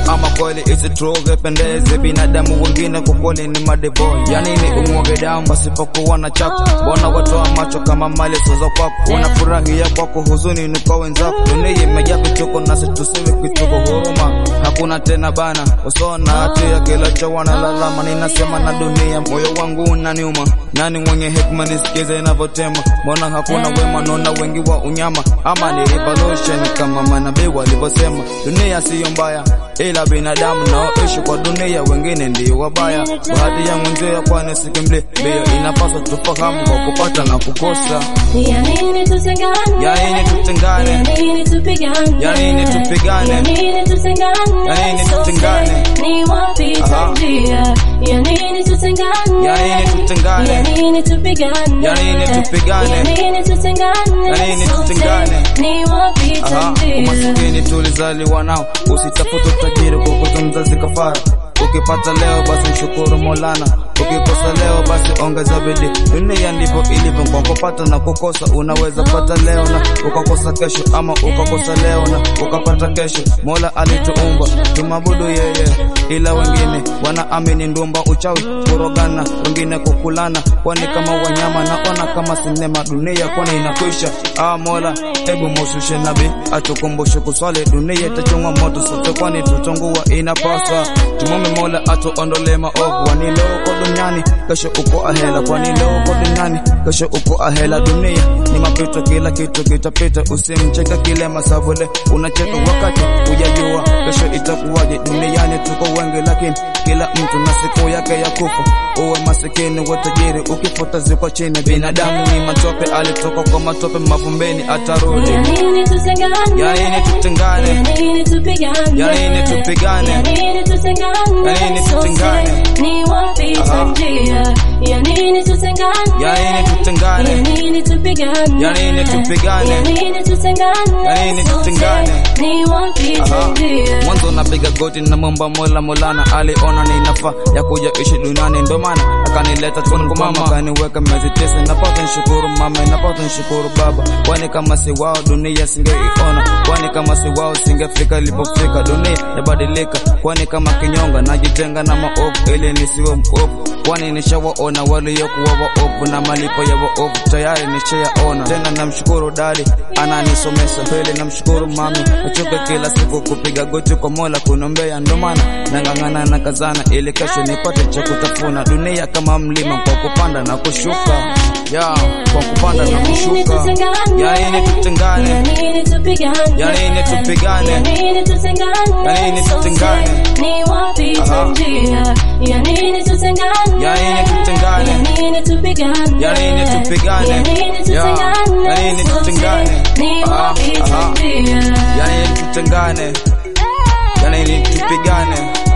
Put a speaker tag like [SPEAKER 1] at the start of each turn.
[SPEAKER 1] ama kweli isi true vipendezi binadamu wengine kwa kweli ni madeboy yani ni umwage damu pasipokuwa na chako mbona watoa macho kama mali sozo kwako wanafurahia kwako huzuni ni kwa wenzako dunia imejaa vituko nasi tusiwe kituko huruma hakuna tena bana usona hatia kila cha wanalalama ninasema na dunia moyo wangu unaniuma nani mwenye hekima nisikize inavyotema mbona hakuna wema naona wengi wa unyama ama ni revolution kama manabii walivyosema dunia siyo mbaya ila binadamu naoishi kwa dunia wengine ndio wabaya baadhi ya mwenzio kwani sikimli mbio inapaswa tufahamu kwa kupata na kukosa
[SPEAKER 2] Ya nini tutengane?
[SPEAKER 1] Ya nini tutengane?
[SPEAKER 2] Ya nini tupigane?
[SPEAKER 1] Ya nini tupigane?
[SPEAKER 2] Ya nini tutengane?
[SPEAKER 1] Ya nini
[SPEAKER 2] Sote
[SPEAKER 1] tutengane?
[SPEAKER 2] Ni wapita
[SPEAKER 1] Aha.
[SPEAKER 2] njia. Ya nini tutengane?
[SPEAKER 1] Ya nini tutengane?
[SPEAKER 2] Ya nini tupigane?
[SPEAKER 1] Ya nini tupigane?
[SPEAKER 2] Ya nini tutengane?
[SPEAKER 1] Ya nini
[SPEAKER 2] Sote
[SPEAKER 1] tutengane?
[SPEAKER 2] Ni wapita
[SPEAKER 1] Aha,
[SPEAKER 2] njia.
[SPEAKER 1] umasikini tulizaliwa nao, usitafute utajiri kukuta mzazi kafara. Ukipata leo basi mshukuru Maulana, ukikosa leo basi ongeza bidii. Dunia ndivyo ilivyo, kwa kupata na kukosa. Unaweza pata leo na ukakosa kesho, ama ukakosa leo na ukapata kesho. Mola alituumba tumabudu yeye, ila wengine wanaamini ndumba, uchawi, kurogana, wengine kukulana, kwani kama wanyama. Naona kama sinema, dunia kwani inakwisha. Ah, Mola hebu moshushe nabii atukumbushe kuswali, dunia itachungwa moto sote, kwani tutungua inapaswa. Tumwombe Mola atuondolee maovu, kwani leo uko duniani, kesho uko ahela, kwani leo uko duniani, kesho uko ahela. Dunia ni mapito, kila kitu kitapita, usimcheke kile masavule, unacheka wakati hujajua kesho itakuwaje. Duniani tuko wengi, lakini kila mtu na siku yake ya kufa. Uwe masikini uwe tajiri, ukifuta ziko chini. Binadamu ni matope, alitoka kwa matope, mavumbeni atarudi.
[SPEAKER 2] Ya nini tutengane?
[SPEAKER 1] Ya nini tutengane?
[SPEAKER 2] Ya nini tupigane?
[SPEAKER 1] Ya nini tupigane?
[SPEAKER 2] Ya nini tutengane?
[SPEAKER 1] Ya nini
[SPEAKER 2] Sote
[SPEAKER 1] tutengane?
[SPEAKER 2] Ni wapita
[SPEAKER 1] Aha.
[SPEAKER 2] njia. Ya nini tutengane?
[SPEAKER 1] Ya nini tutengane?
[SPEAKER 2] Ya nini tupigane?
[SPEAKER 1] Ya nini tupigane?
[SPEAKER 2] Ya nini tutengane?
[SPEAKER 1] Ya nini
[SPEAKER 2] Sote
[SPEAKER 1] tutengane?
[SPEAKER 2] Ni wapita
[SPEAKER 1] Aha.
[SPEAKER 2] njia.
[SPEAKER 1] Mwanzo napiga goti na momba Mola Molana aliona ni nafaa ya kuja ishi duniani, ndo maana akanileta tungu mama, akaniweka miezi tisa. Napata nishukuru mama, napata nishukuru baba, kwani kama si wao dunia singeiona, kwani kama si wao singefika ilipofika. Dunia yabadilika, kwani kama kinyonga najitenga na maovu ili nisiwe mwovu, kwani nishawaona waliokuwa waovu na malipo ya waovu tayari nishayaona. Tena namshukuru dadi ananisomesha mbele, namshukuru mami, nachoka kila siku kupiga goti kwa Mola kunombea, ndo maana nang'ang'ana na kazana ili kesho nipate cha kutafuna. Dunia kama mlima kwa kupanda na kushuka, ya kwa kupanda na
[SPEAKER 2] Ya nini
[SPEAKER 1] kushuka.
[SPEAKER 2] tutengane?
[SPEAKER 1] Ya nini
[SPEAKER 2] Ya
[SPEAKER 1] tutengane?
[SPEAKER 2] nini tupigane?
[SPEAKER 1] Ya nini tupigane?
[SPEAKER 2] Ya nini tutengane?
[SPEAKER 1] Ya nini
[SPEAKER 2] Sote
[SPEAKER 1] tutengane?
[SPEAKER 2] Ni wapita
[SPEAKER 1] Aha.
[SPEAKER 2] njia. Ya nini tutengane?
[SPEAKER 1] Ya nini tutengane?
[SPEAKER 2] Ya nini tupigane?
[SPEAKER 1] Ya nini tupigane?
[SPEAKER 2] Ya nini
[SPEAKER 1] Ya,
[SPEAKER 2] tutengane?
[SPEAKER 1] ya nini
[SPEAKER 2] Sote
[SPEAKER 1] tutengane?
[SPEAKER 2] Ni
[SPEAKER 1] Aha,
[SPEAKER 2] wapita
[SPEAKER 1] aha.
[SPEAKER 2] njia.
[SPEAKER 1] Yani tutengane, yani tupigane,